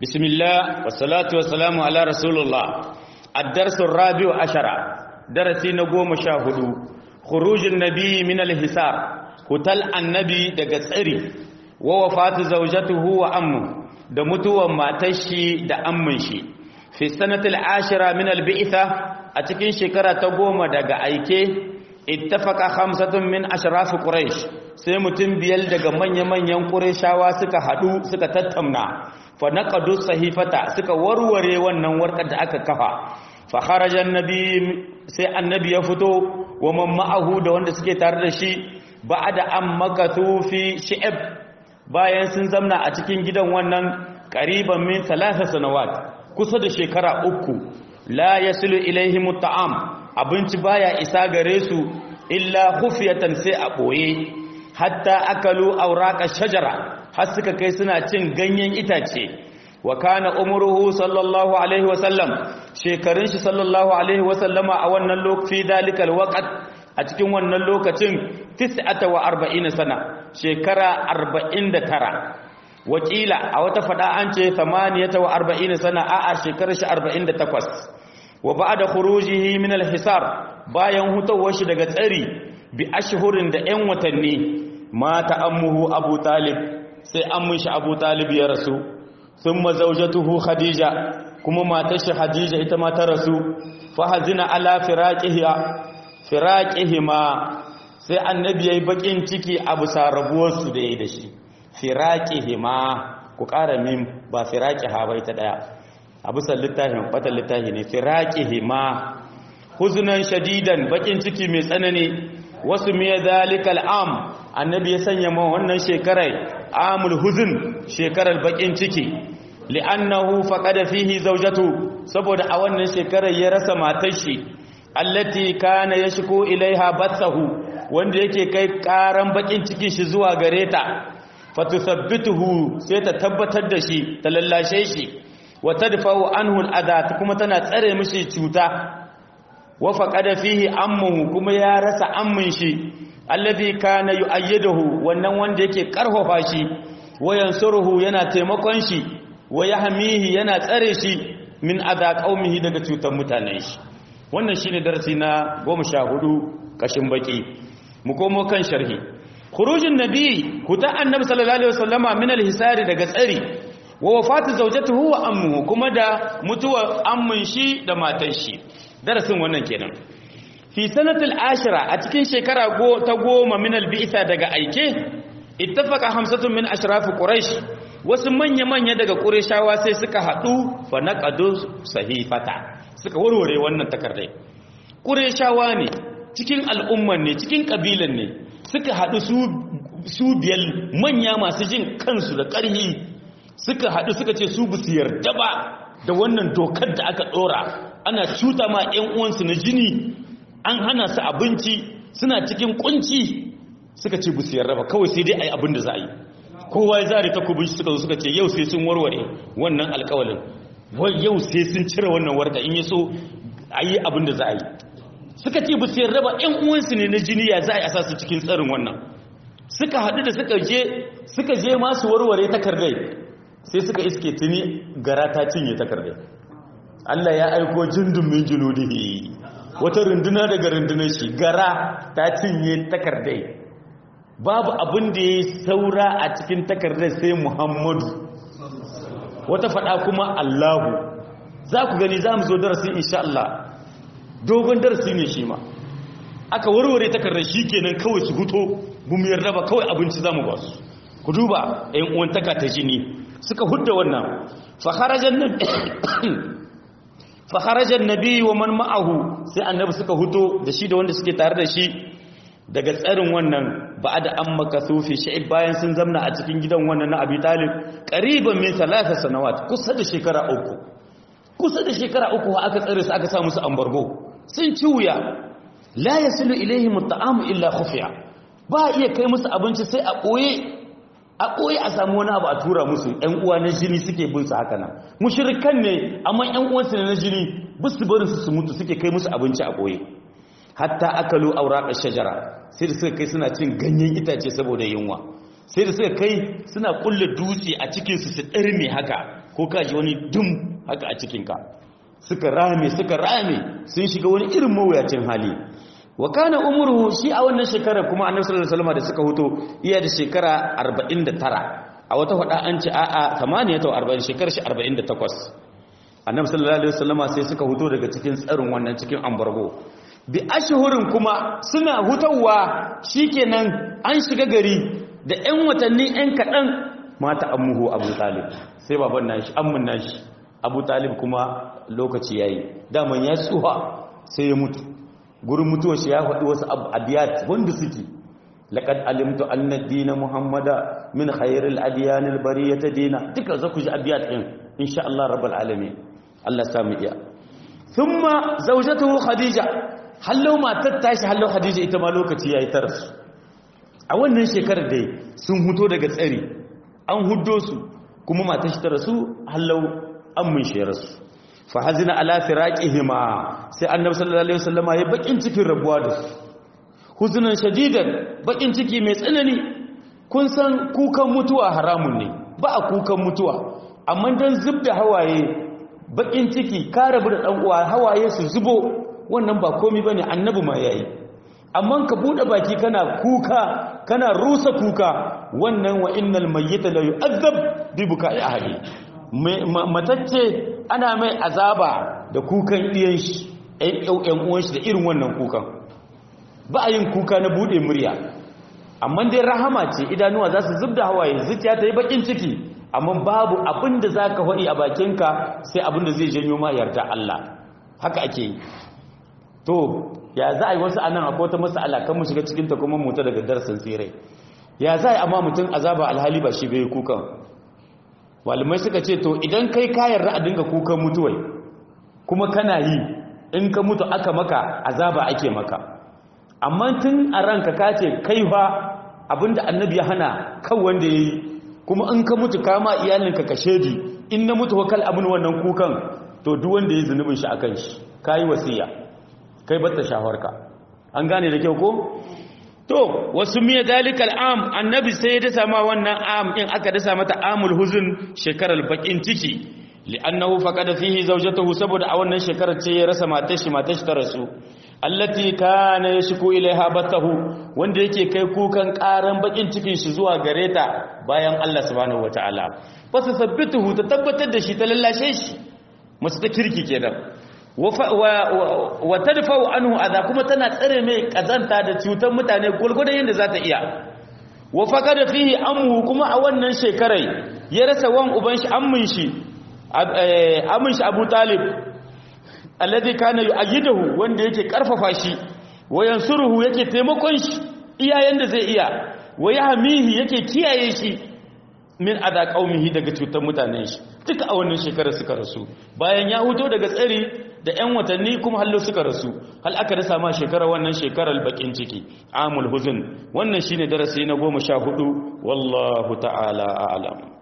bismillah wassalatu wassalamu ala rasulullah الدرس الرابع عشر درسي نقوم شاهدو خروج النبي من الحسار هتل النبي daga tsari wa wafatu zawjatuhu wa ammu da mutuwan matar shi da ammin shi fi sanatil ashira min al-bi'tha a cikin shekara ta goma daga aike ittafaqa khamsatun min ashraf quraish sai mutum biyar daga manya-manyan qurayshawa suka hadu suka tattauna fa naqadu sahifata suka warware wannan warkar da aka kafa fa kharaja annabi sai annabi ya fito wa man ma'ahu da wanda suke tare da shi ba'da an makathu fi shi'ab bayan sun zamna a cikin gidan wannan qariban min thalatha sanawat kusa da shekara uku la yasilu ilaihim at'am abinci baya isa gare su illa khufiyatan sai a boye hatta akalu awraqa shajara har suka kai suna cin ganyen itace wa kana umruhu sallallahu alaihi wa sallam shekarun shi sallallahu alaihi wa sallama a wannan lokaci dalikal waqt a cikin wannan lokacin 49 sana shekara 49 wakila a wata fada an ce 48 sana a a shekarar shi 48 wa ba'da khurujihi min al-hisar bayan hutawar shi daga tsari bi ashhurin da 'yan watanni mata ammuhu abu talib sai ammun shi abu talib ya rasu thumma zawjatuhu khadija kuma matar shi khadija ita ma ta rasu fa hazina ala firaqiha firaqihima sai annabi yayi bakin ciki abu sarabuwar su da yayi da shi firaqihima ku ƙara min ba firaqiha bai ta daya abu littafin fatan littafi ne firaqihima huzunan shadidan bakin ciki mai tsanani wasu miya zalikal am annabi ya sanya ma wannan shekarar amul huzun shekarar bakin ciki li'annahu faqada fihi zawjatu saboda a wannan shekarar ya rasa matar shi allati kana yashku ilaiha batsahu wanda yake kai karan bakin cikin shi zuwa gare ta fatusabbituhu sai ta tabbatar da shi ta lallashe shi wa tadfa'u anhu al'adha kuma tana tsare mishi cuta wa faqada fihi ammuhu kuma ya rasa ammin shi alladhi kana yu'ayyiduhu wannan wanda yake karfafa shi wa yansuruhu yana taimakon shi wa yahmihi yana tsare shi min adha qaumihi daga cutar mutanen shi wannan shine darasi na 14 kashin baki mu komo kan sharhi khurujin nabi huta annabi sallallahu alaihi wasallama min al-hisari daga tsari wa wafatu zawjatuhu wa ammuhu kuma da mutuwar ammin shi da matar shi darasin wannan kenan fi sanatul ashira a cikin shekara ta goma min albi'sa daga aike ittafaqa hamsatun min ashraf quraish wasu manya manya daga qurayshawa sai suka hadu fa naqadu sahifata suka warware wannan takardai qurayshawa ne cikin al'umman ne cikin kabilan ne suka hadu su su biyal manya masu jin kansu da ƙarhi suka hadu suka ce su bisu yarda ba da wannan dokar da aka dora ana cuta ma 'yan uwansu na jini an hana su abinci suna cikin kunci suka ce bu su yarda ba kawai sai dai a yi abin da za a yi kowa ya zare takubin shi suka zo suka ce yau sai sun warware wannan alkawalin wai yau sai sun cire wannan warka in yi so a yi abin da za a yi suka ce bu su yarda ba 'yan uwansu ne na jini ya za a yi a sa su cikin tsarin wannan suka haɗu da suka je suka je masu warware takardai sai suka iske tuni gara ta cinye takardai Allah ya aiko jindin min junudihi wata runduna daga rundunar shi gara ta cinye takardai babu abin da ya saura a cikin takardai sai Muhammadu wata fada kuma Allahu za ku gani za mu zo darasi insha Allah dogon darasi ne shi ma aka warware takardar shi kenan kawai su huto bu mu yarda ba kawai abinci za mu ba su ku duba ɗayan uwan taka ta jini suka hudda wannan fa kharajan fakharajar nabi wa man ma'ahu sai annabi suka huto da shi da wanda suke tare da shi daga tsarin wannan ba da an makasu fi sha'ib bayan sun zamna a cikin gidan wannan na abi talib qariban min salasa sanawat kusa da shekara uku kusa da shekara uku aka tsare su aka sa musu ambargo sun ci wuya la yasilu ilaihim at'am illa khufiya ba iya kai musu abinci sai a koye a ɓoye a samu wani abu a tura musu ‘yan uwa na jini suke bin su haka nan mushirikan ne amma ‘yan uwansu na jini bisu barin su su mutu suke kai musu abinci a ɓoye hatta akalu auraƙar shajara sai da suka kai suna cin ganyen itace saboda yunwa sai da suka kai suna kulle dutse a cikinsu su ɗarme haka ko ka ji wani dum haka a cikinka suka rame suka rame sun shiga wani irin mawuyacin hali wa kana umruhu shi a wannan shekarar kuma annabi sallallahu alaihi wasallam da suka huto iya da shekara 49 a wata fada an ce a'a 48 shekarar shi 48 annabi sallallahu alaihi wasallam sai suka huto daga cikin tsarin wannan cikin ambargo bi ashhurin kuma suna hutawa shikenan an shiga gari da ƴan watanni ƴan kaɗan mata ammuhu abu talib sai baban nashi ammun nashi abu talib kuma lokaci yayi daman ya tsuha sai ya mutu gurin mutuwar shi ya faɗi wasu abiyat wanda suke laqad alimtu anna ad-din muhammada min khairil adyan al-bariyati dina duka zaku ji abiyat din insha Allah rabbul alamin Allah samu iya thumma zawjatuhu khadija hallau matar tashi hallau khadija ita ma lokaci yayi tarsu a wannan shekarar dai sun huto daga tsari an huddo su kuma matar shi ta rasu hallau an mun shi rasu fa hazina ala firaqihima sai annabi sallallahu alaihi wasallam ya bakin cikin rabuwa da su huzunan shadidan bakin ciki mai tsanani kun san kukan mutuwa haramun ne ba a kukan mutuwa amma dan zubda hawaye bakin ciki ka rabu da dan uwa hawaye su zubo wannan ba komai bane annabi ma yayi amma ka bude baki kana kuka kana rusa kuka wannan wa innal mayyita la yu'azzab bi buka'i ahli matacce ana mai azaba da kukan ɗiyan shi ɗan uwan shi da irin wannan kukan ba a yin kuka na buɗe murya amma dai rahama ce idanuwa za su zub da hawaye zuciya ta yi bakin ciki amma babu abin da za ka faɗi a bakinka sai abin da zai janyo ma yarda Allah haka ake yi to ya za a yi wasu anan akwai wata masala kan mu shiga cikin ta kuma mutu daga darsin tsirai ya za a yi amma mutum azaba alhali ba shi bai kukan malamai suka ce to idan kai kayan a dinga kukan mutuwai kuma kana yi in ka mutu aka maka azaba ake maka amma tun a ranka ka ce kai fa abinda annabi ya hana kan wanda ya yi kuma in ka mutu kama iyalinka ka shedi in na mutu wakal abin wannan kukan to duk wanda ya zunubin shi akan shi ka yi wasiya kai batta shawarka an gane da kyau ko to wasu miya dalikal am annabi sai ya dasa ma wannan am in aka dasa mata amul huzun shekarar bakin ciki li'annahu faqada fihi zawjatahu saboda a wannan shekarar ce ya rasa matar shi matar shi ta rasu allati kana yashku ilaiha batahu wanda yake kai kukan karan bakin cikin shi zuwa gareta bayan Allah subhanahu wataala fasa sabbituhu ta tabbatar da shi ta lallashe shi masu ta kirki kenan wa tadfa'u anhu adha kuma tana tsare mai kazanta da cutar mutane gurgurdan yanda za ta iya wa faqada fihi amhu kuma a wannan shekarai ya rasa wan uban shi ammin shi ammin shi Abu Talib alladhi kana yu'ayyiduhu wanda yake karfafa shi wa yansuruhu yake taimakon shi iyayen da zai iya wa yahmihi yake kiyaye shi min adha qaumihi daga cutar mutanen shi duka a wannan shekarar suka rasu bayan ya huto daga tsari da 'yan watanni kuma hallo suka rasu hal aka rasa ma shekarar wannan shekarar bakin ciki amul huzun wannan shine darasi na goma sha hudu wallahu ta'ala a'lam